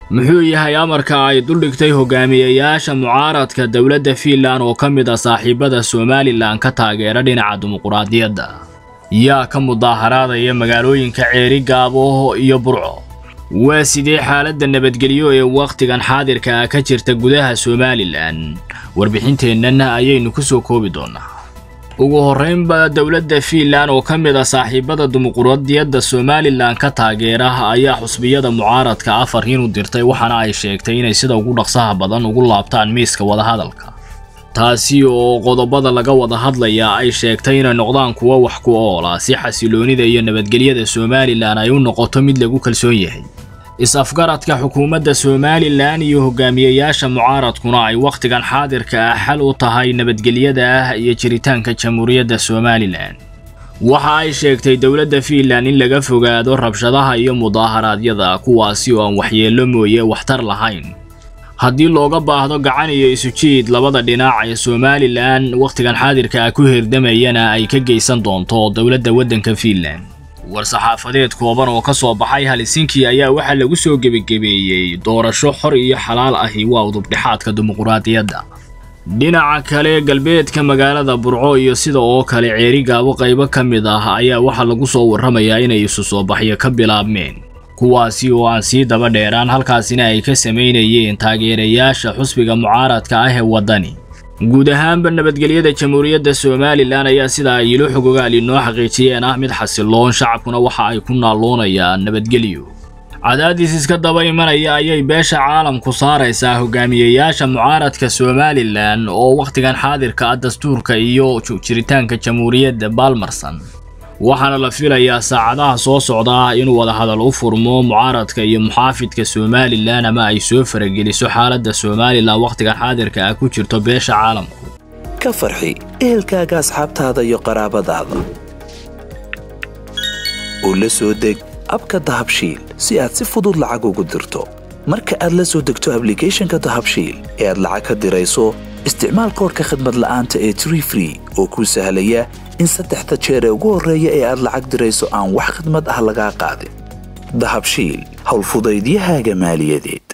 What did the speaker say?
muxuu yahay amarka ay duldhigtay hogaamiyayaasha mucaaradka dowladda fiinlan oo ka mid ah saaxiibada somalilan ka taageera dhinaca dimuquraadiyadda yaa ka mudaaharaadaya magaalooyinka ceeri gaabo iyo burco waa sidee xaaladda nabadgelyo ee wakhtigan xaadirka ah ka jirta gudaha somalilan warbixinteennan ayaynu ku soo koobi doonaa ugu horreynba dowladda fiinlan oo ka mid ah saaxiibada dimuquraadiyadda somalilan ka taageera ayaa xusbiyada mucaaradka afar inu dirtay waxaana ay sheegtay inay sida ugu dhaqsaha badan ugu laabtaan miiska wadahadalka taasi oo qodobada laga wada hadlaya ay sheegtay inay noqdaan kuwo wax ku oola si xasiloonida iyo nabadgelyada somalilan ay u noqoto mid lagu kalsoon yahay is-afgaradka xukuumadda somalilan iyo hogaamiyayaasha mucaaradkuna ay wakhtigan xaadirka ah xal u tahay nabadgelyada ah iyo jiritaanka jamhuuriyadda somalilan waxa ay sheegtay dowladda fiinlan in laga fogaado rabshadaha iyo mudaaharaadyada kuwaasi oo aan waxyeello mooye waxtar lahayn haddii looga baahdo gacan iyo isujiid labada dhinac ee somalilan wakhtigan xaadirka ah ku hirdamayana ay ka geysan doonto dowladda waddanka fiinlan war-saxaafadeed kooban oo ka soo baxay halisinki ayaa waxaa lagu soo gebagebeeyey doorasho xor iyo xalaal ahi waa udubdhexaadka dimuquraadiyadda dhinaca kale galbeedka magaalada burco iyo sida oo kale ceeri gaabo qaybo ka mid ah ayaa waxaa lagu soo warramayaa inay isu soo baxyo ka bilaabmeen kuwaasi oo aan sii daba dheeraan halkaasina ay ka samaynayeen taageerayaasha xusbiga mucaaradka ah ee waddani guud ahaanba nabadgelyada jamhuuriyadda somalilan ayaa sida ay ilo xogogaal inoo xaqiijiyeen ah mid xasiloon shacabkuna waxa ay ku naalloonayaan nabadgelyo cadaadis iska daba imanaya ayay beesha caalamku saaraysaa hogaamiyayaasha mucaaradka somalilan oo wakhtigan xaadirka ah dastuurka iyo jiritaanka jamhuuriyadda baalmarsan waxaana la filayaa saacadaha soo socda inuu wadahadal u furmo mucaaradka iyo muxaafidka somalilan ama ay soo farageliso xaaladda somalilan wakhtigan xaadirka ah ku jirto beesha caalamku ka farxi ehelkaaga asxaabtaada iyo qaraabadaada oo la soo deg abka dahabshiil si aad si fudud lacag ugu dirto marka aad la soo degto ablicathonka dahabshiil ee aad lacag ka dirayso isticmaal koorka khadmad la'aanta ee tree free oo kuu sahlaya in saddexda jeer ee ugu horreeya ee aad lacag dirayso aan wax khidmad ah lagaa qaadin dahabshiil howlfudaydiyahaaga maaliyadeed